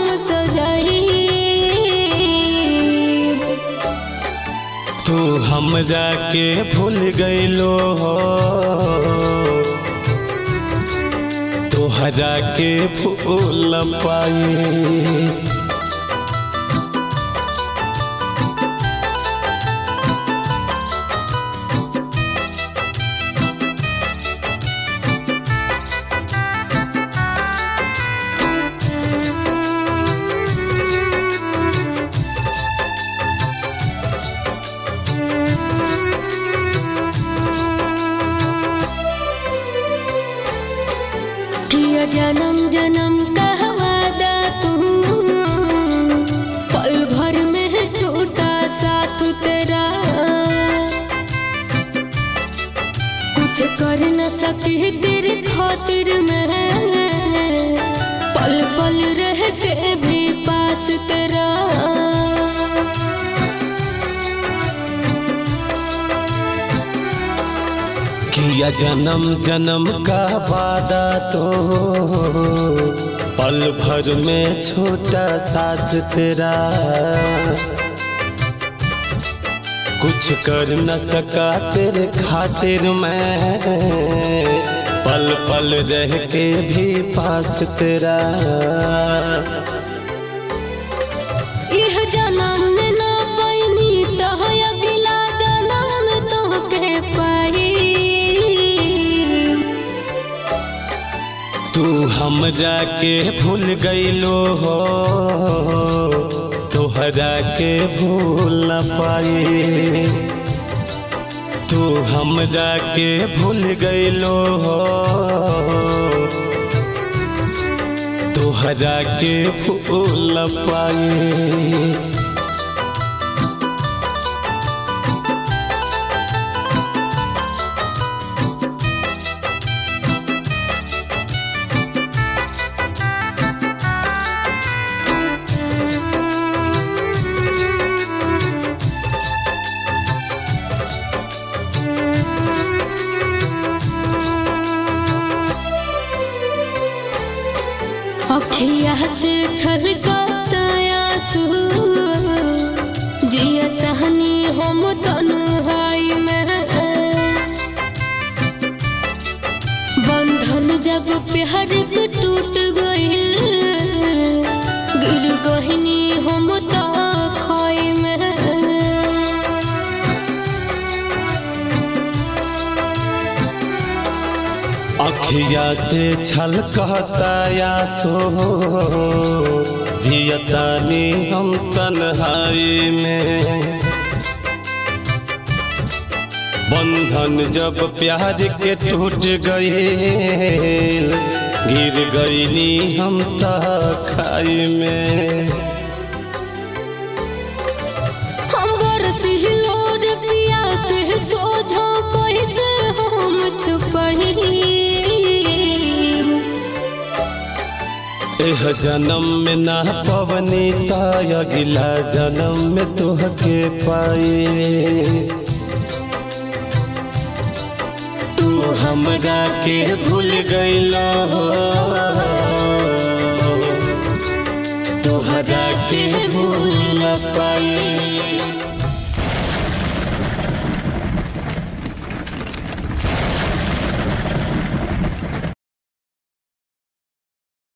सजाई तू हमरा के भूल गईलो हो तोहरा के भूल पाई किया जन्म जन्म का वादा तू पल भर में छोटा साथ तेरा कुछ कर न सकी तेरे खातिर में पल पल रह के भी पास तेरा किया जन्म जन्म का वादा तो पल भर में छोटा साथ तेरा कुछ कर न सका तेरे खातिर मैं पल पल रह के भी पास तेरा यह जन्म में ना पैनी तो अगला जन्म में तो के पाई तू हमरा के भूल गईलो हो तोहरा के भूल न पाई तू हमरा के भूल गईलो हो तोहरा के भूल न पाई अखिया से छलकता आंसू जिया तहनी हम तन्हाई में बंधन जब प्यार के टूट गइल गिर गहिनी हम ता खाई में अखिया से छल कहता या सो जियतानी हम तन्हाई में बंधन जब प्यार के टूट गए गिर गईली हम खाई में हम बरसी लोर पिया के सोझो कैसे हम छुपाई एह जन्म में ना पवनी ता अगला जन्म में तोहके पाई तू हमरा के भूल गईला हो तोहरा के भूल न पाई